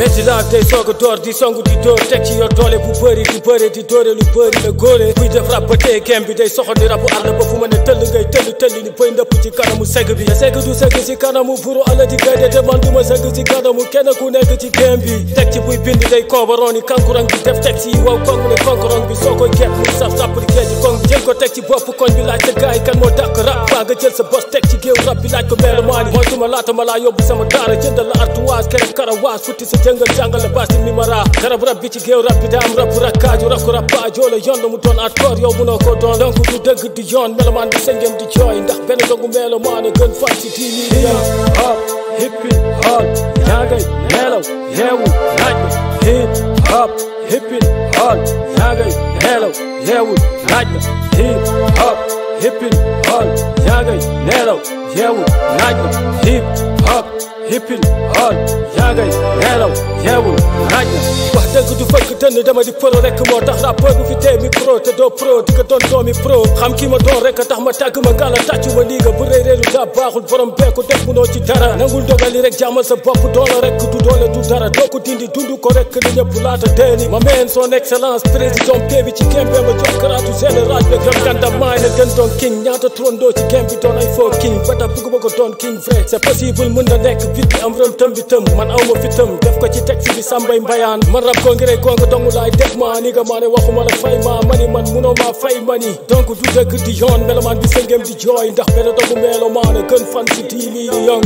métti laaf day soog a door di songu di dóor teg ci yor doole bu bëri di bëre di dóore lu bëri la góore buy def rab ba tey kem bi day soxor di rabu àll ba fu ma ne tëll ngay tëll tëll ni bëy ndëpp ci kanamu segg bi te segg du segg ci kanamu buru ala di gaynde te man du ma segg ci kanamu kenn ku nekk ci kem bi teg ci buy bind day koobaroon ni kankurang bi def teg ci wow kong ne konkorong bi soo koy kepp muy saf sàpp di géej kong jël ko teg ci bopp koñ bi laaj sa gaay kan moo dàq rap baa nga jël sa bos teg ci géew rap bi laaj ko meelu maani mooy tuma laata ma laa yóbbu sama daara jëndal la artuwaas kere karawaas futti sa jëngal jàngal la baasi mi mara garab rap bi ci géew rap bi daa am rap rakkaaju rap ko rap baajoo la yoon la mu doon hardcore yow munoo ko doon donc du dëgg di yoon melomaan bi sa ngeen di jooy ndax benn dogu melomaan a gën fan si diini hop hippi hop yaa ngay nelaw yeewu naaj na hip hop hippi hop yaa ngay nelaw yeewu naaj na hip hop hippi hop yaa ngay nelaw yeewu naaj na hip hop hippi hop yaa ngay nelaw yeewu naaj na wax dëgg du fëgg dënn dama di pro rek moo tax rappeur bu fi tee micro te doo pro di nga doon doomi pro xam ki ma doon rek tax ma tàgg ma ngala tàccu ma liiga bu rëy réeru daa baaxul borom beeku def munoo ci dara nangul dogali rek jàmmal sa bopp doole rek du doole du dara doo ko dindi dund ko rek li ñëpp laata deeni ma meen son excellence président pee bi ci kembe ma jox karaatu général bi gëm gandam maay na gën doon king ñaata trondoo ci game bi doon ay faux king ba tax bëgg ma ko doon king vrai c'est possible mën na nekk bit bi am rëm tëm bi tëm man aw ma fi tëm def ko ci texte bi sambay mbayaan man rab ko ngiree gonga dongu laay def ma ni nga maa ne waxuma la fay ma mani man munoo maa fay mani donc du dëgg di yoon melomaan bi sëngem di jooy ndax benn dogu melomaan a gën fan si diini di yong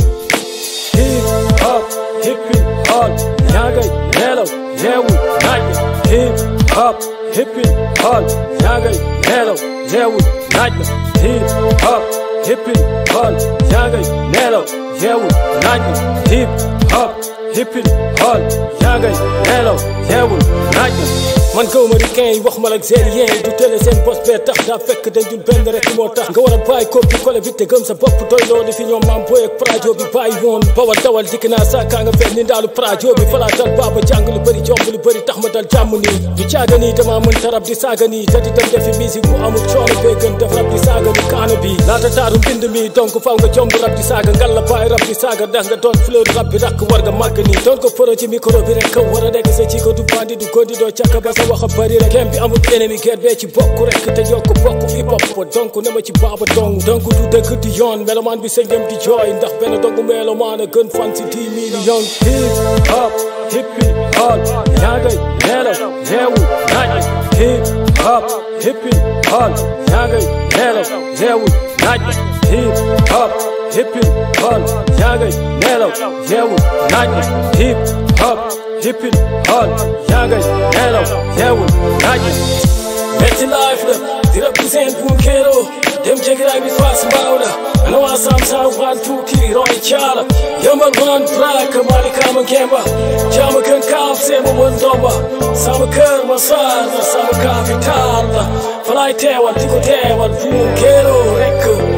hip hop hippi hop yaa ngay nelaw yeewu naaj na hip hop hippi hop yaa ngay nelaw yeewu naaj na hip hop hippi hop yaa ngay nelaw yeewu naaj na hip hop hippi hop yaa ngay nelaw yeewu naaj na man gaw américain yi wax ma la algérien yi du télé seen bos bee tax daa fekk dañ dul benn rek moo tax nga war a bàyyi copie collé bi te gëm sa bopp doy loolu fi ñoom maam booy ak prajo bi bàyyi woon bawal dawal dikk naa saakaa nga fel ni ndaalu prajo bi falaa dal baaba jàng lu bëri jomb lu bëri tax ma dal jàmm nii du caaga nii dama mën tarab di saaga nii te di dem defi musique bu amul coono bee gën def rab di saaga ni kaana bi laata taaru mbind mi donc faw nga jomb rab di saaga ngal la bàyyi rab di saaga ndax nga doon fleur rab bi rakk war nga màgg nii doon ko foro ci micro bi rek war a nekk sa ci ko du bandi du gondi doo càkka ba sa wax a bëri rek kem bi amul ennemi guerre bee ci bokk rek te yokk bokk hip hop donc ne ma ci baaba dong donc du dëgg di yoon melomaan bi sa ngëm di jooy ndax benn dongu melomaan a gën fan si 10 million hip hop hippi hop yaa ngay nelaw yeewu naaj hip hop hippi hop yaa ngay nelaw yeewu naaj hip hop hippi hop yaa ngay nelaw yeewu naaj hip hop hippi hop yaa ngay nelaw yeewu naaj metti life la di represent Punkero dem jegiraay bi faas mbaaw la ana waa sam sam waan tuuti roy caala yambal waan braak mali kama ngemba jama gën kaaf seema won ndomba sama kër ma saar la sama capital la falay teewal di ko teewal Punkero rek